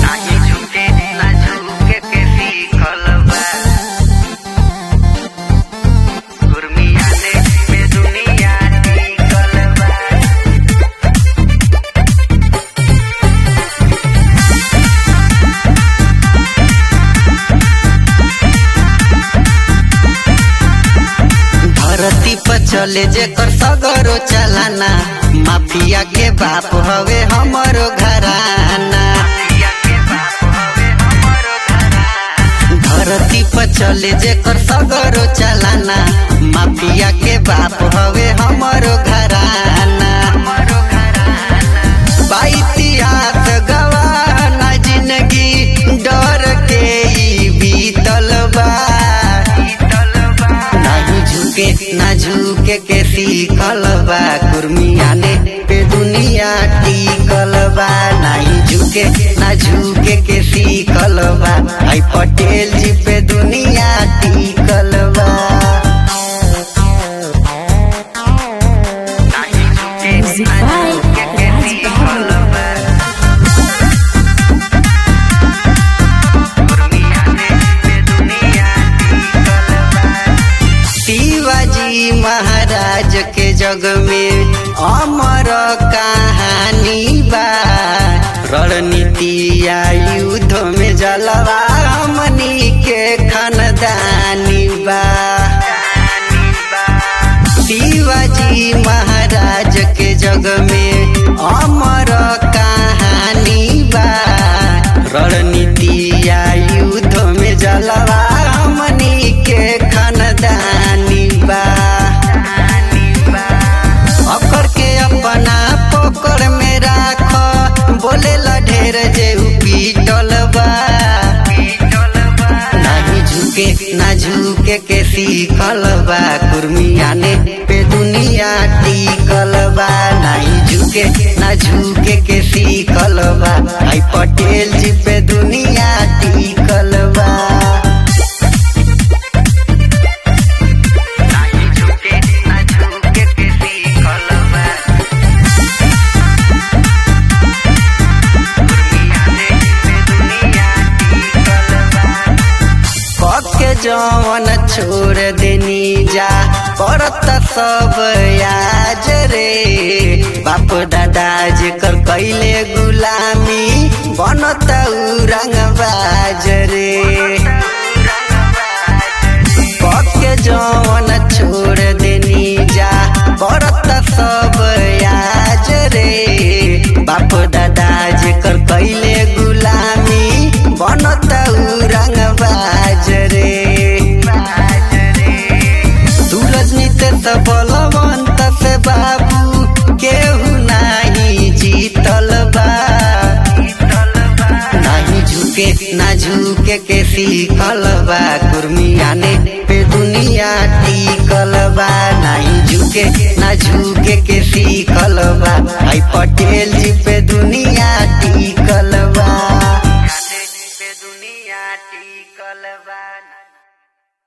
नाही झुके ना झुके के सीखल बा गुरमियाने में दुनिया टिकल बा धरती पर चले जेकर सगरो चलाना माफिया के बाप हवे हमरो घराना धरती पर चले जेकर सगरो चलाना माफिया के बाप हवे हमरो घराना बा इतिहास गवाह ना जिंदगी डर के ई बीतल बा नाही झुके ना झुके के सीखल बा कुर्मियाने पे दुनिया टिकल बा नाही झुके ना झुके के सीखल बा आई पटेल जी पे दुनिया टिकल बा नाही झुके Music ना by झुके के Raj सीखल Babu. बा कुर्मियाने पे दुनिया टिकल बा शिवाजी महाराज के जग में अमर कहानी बा रणनीति या युद्ध में जलवा हमनी के खानदानी बा शिवाजी महाराज के जग में अमर कहानी बा रणनीति या युद्ध में जलवा हमनी के खानदानी बा अकर के अपना पकड़ में राख बोले ढेर जे उ पीटल बा नाही झुके ना झुके के सीखल बा कुर्मियाने पे दुनिया टिकल बा नाही झुके ना झुके के सीखल बा आई पटेल जी पे दुनिया टिकल बा नाही झुके ना झुके के सीखल बा कुर्मियाने पे दुनिया टिकल बा के जवन छोड़ देनी जा करत सब याज रे बाप दादा जेकर कैले गुलामी बनत उ रंगबाज रे के जवन छोड़ देनी जा करत सब याज रे बाप दादा जेकर कैले गुलामी बनत उ रंगबाज रे सूरज नित बलवंत से बाबू केहू नाही जीतल बा नाही झुके ना झुके के सीखल बा कुर्मियाने पे दुनिया टिकल बा नाही झुके ना झुके के सीखल बा आई पटेल जी पे दुनिया टिकल